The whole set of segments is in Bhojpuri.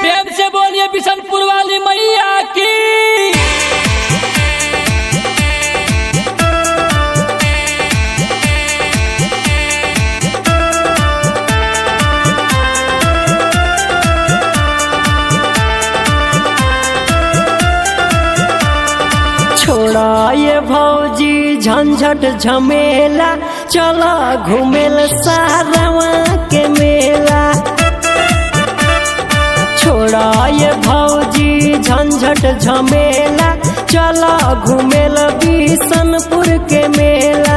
प्रेम से बोलिए बिशनपुर वाली मैया की छोड़ा ये भौजी झंझट झमेला चला घूमेल सारवा के मेला छोड़ा ये भौजी झंझट झमेला चला घूमेल बिशनपुर के मेला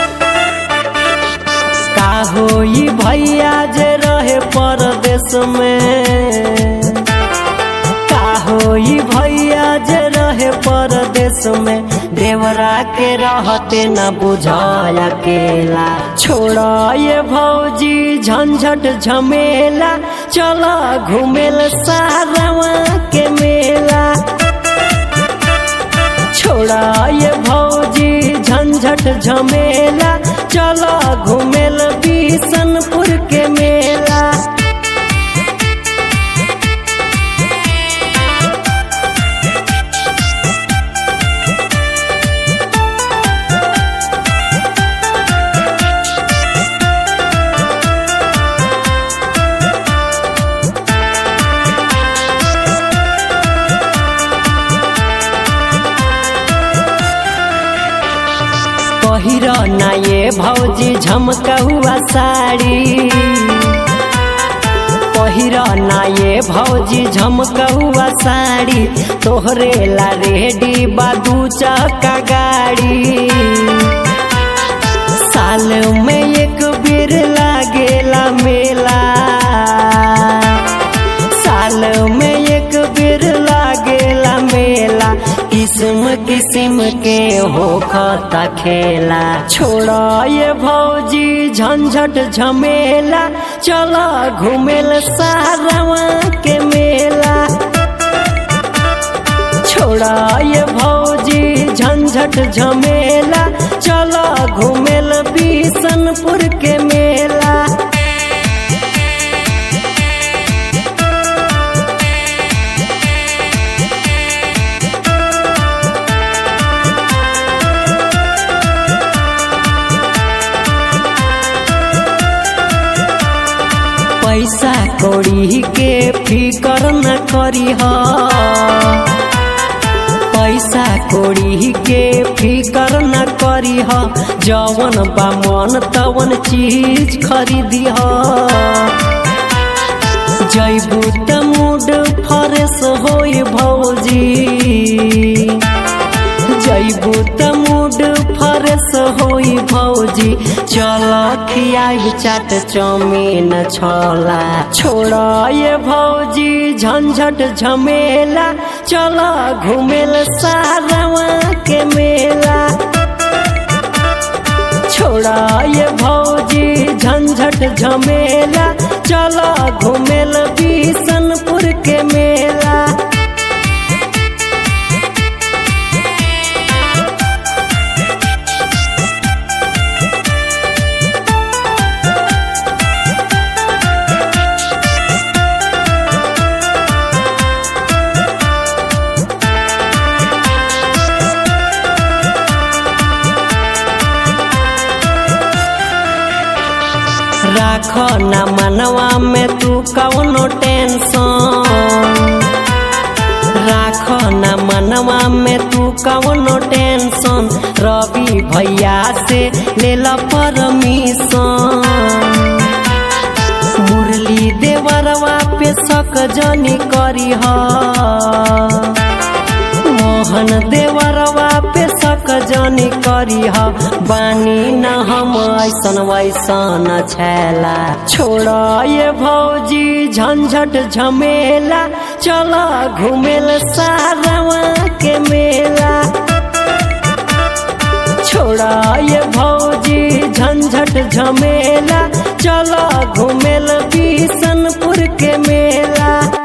का होई भैया जे रहे परदेश में का होई भैया जे रहे परदेश में देवरा के रहते न बुझाय अकेला छोड़ा ये भौजी झंझट झमेला चला घूमेल सारवा के मेला छोड़ा ये भौजी झंझट झमेला चला घूमेल बिशनपुर के मेला पहिर ना ये भौजी झमका हुआ साड़ी पहिर ना ये भौजी झमका हुआ साड़ी तोहरे ला रेडी बादू चक्का गाड़ी साल में एक बेर लागेला मेला साल में एक बेर लागेला मेला किस्म किस्म के हो खता खेला छोड़ा ये भौजी झंझट झमेला चला घूमेल सारवा के मेला छोड़ा ये भौजी झंझट झमेला चला घूमेल बिशनपुर के मेला पैसा कौड़ी के फिकर न करी पैसा कौड़ी के फिकर न करी जवन बा मन तवन चीज खरीदी जैबू त मूड फ्रेश होई भौजी जैबू त मूड फ्रेश होई भौजी चल खियाब चाट चाउमीन छोला छोड़ा ये भौजी झंझट झमेला चल घूमेल सारवा के मेला छोड़ा ये भौजी झंझट झमेला चला घूमेल बिशनपुर के मेला राख न मनवा में तू कौनो टेंशन राख न मनवा में तू कौनो टेंशन रवि भैया से ले ला परमिशन मुरली देवरवा पे शक जनी करी मोहन देवरवा पे शक जनी करी बानी न हम ऐसन वैसन छैला छोड़ा ये भौजी झंझट झमेला चला घूमेल सारवा के मेला छोड़ा ये भौजी झंझट झमेला चला घूमेल बिशनपुर के मेला